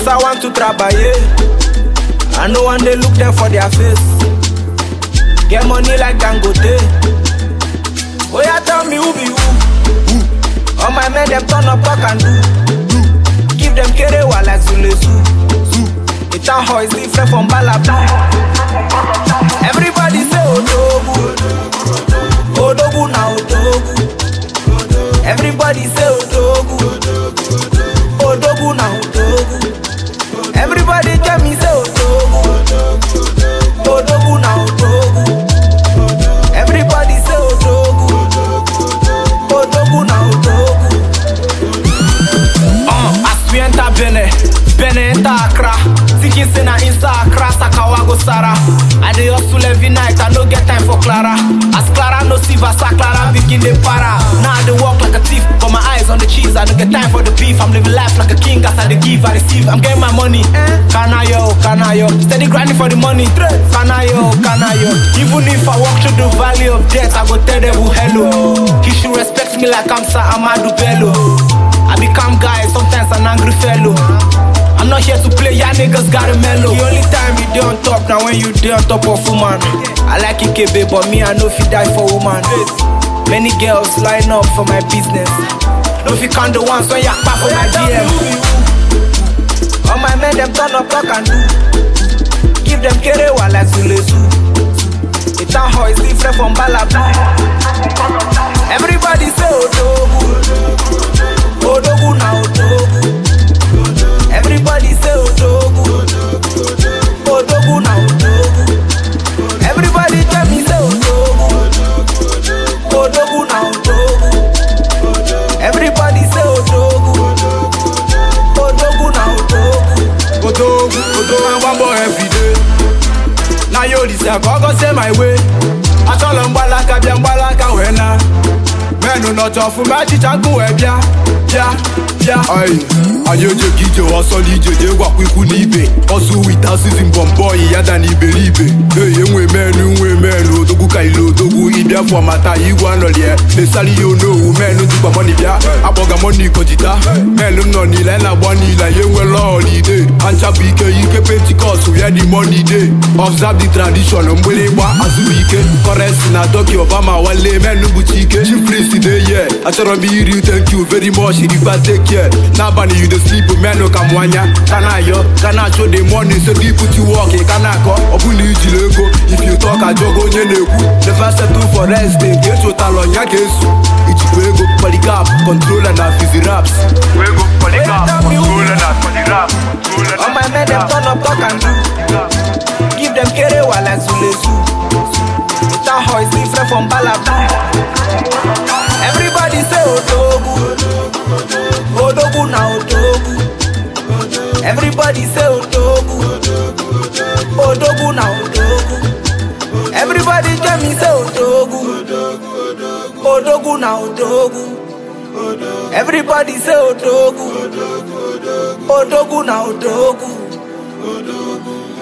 Cause I want to travailler. I no one they look them for their face. Get money like Dangote. Oh yeah, tell me who be who. All my men them turn up talk and do. Give them kerewa like Zulezu. The town hall is different from Balaba. Everybody say Odogu. Odogu na Odogu. Everybody say Odogu. Odogu na Odogu. Everybody tell me say Odogu. Odogu na Odogu. Everybody say Odogu. Odogu na Odogu. Uh, as we enter Benin, Benin enter Accra. Thinking say na inside Accra, Sakawa go Sara. I dey hustle every night, I no get time for Clara. As Clara no see Vasa, Clara begin dey para. Now I dey walk like a thief, got my eyes on the cheese. I no get time for the beef. I'm living life like a king, as I dey give, I receive. I'm getting my money. Kanayo, Kanayo, steady grinding for the money. Kanayo, Kanayo. Even if I walk through the valley of death, I go tell them who hello. He should respect me like I'm Sir Amadou Bello. I be calm guy, sometimes an angry fellow. I'm not here to play, y'all niggas got a mellow. The only time you dey on top now when you dey on top of woman. I like Ikebe, but me I know if you die for woman. Many girls line up for my business. No if you count the ones when you back for my DM. All my men them turn up talk and do. Give them kerewa like Zulezu. The town hall is different from Balaba. Everybody say Odogu. Odogu na Odogu. Everybody say Odogu. Odogu na Odogu. Everybody tell me say Odogu. Odogu na Odogu. Everybody say Odogu. Odogu na Odogu. Odogu, Odogu, one boy every day. Now you listen, go go say my way. I tell them balaka, bien balaka, wena. Menu not off, magic and go, eh, bia, bia, bia. Aye, ayo je gije, wasoli je je gwa kwiku n'ibe. Osu wita season bomboy, yada n'iberibe. Hey, enwe menu, enwe menu, odogu ka ilo odogu. Ibia for mata, igwa no lie. Esali yo no, menu zikwa money bia. Aboga money kojita. Menu no nile na gba nile, yenwe lo holiday. Ancha bụ ike, ike pentikọst, where the money dey. Observe the tradition, mgbịrịgba azụ ike. Currency na Tokyo, Obama wale, menu bụchi ike. Chief priest dey here. Achọrọ m iri thank you very much, irikwa take care. N'abalị you dey sleep, menu ka mwanya. Ka na-ayọ, ka na-achọ the money, so gị put you work, ka na-akọ. Ọ bụ na ijiri ego, if you talk ajọgo onye na-ekwu. Never settle for rest, nke echotala ọnya ka esu. Ijikwa ego, polycarp, controller na fizi raps. Wego, polycarp, Tell me who- controller na for the rap, controller All my men them turn up talk and do. Give them kerewa like Zulezu. The town hall is different from Balaba. Everybody say Odogu. Odogu na Odogu. Everybody say Odogu. Odogu na Odogu. Everybody tell me say Odogu. Odogu na Odogu. Everybody say Odogu. Odogu na Odogu.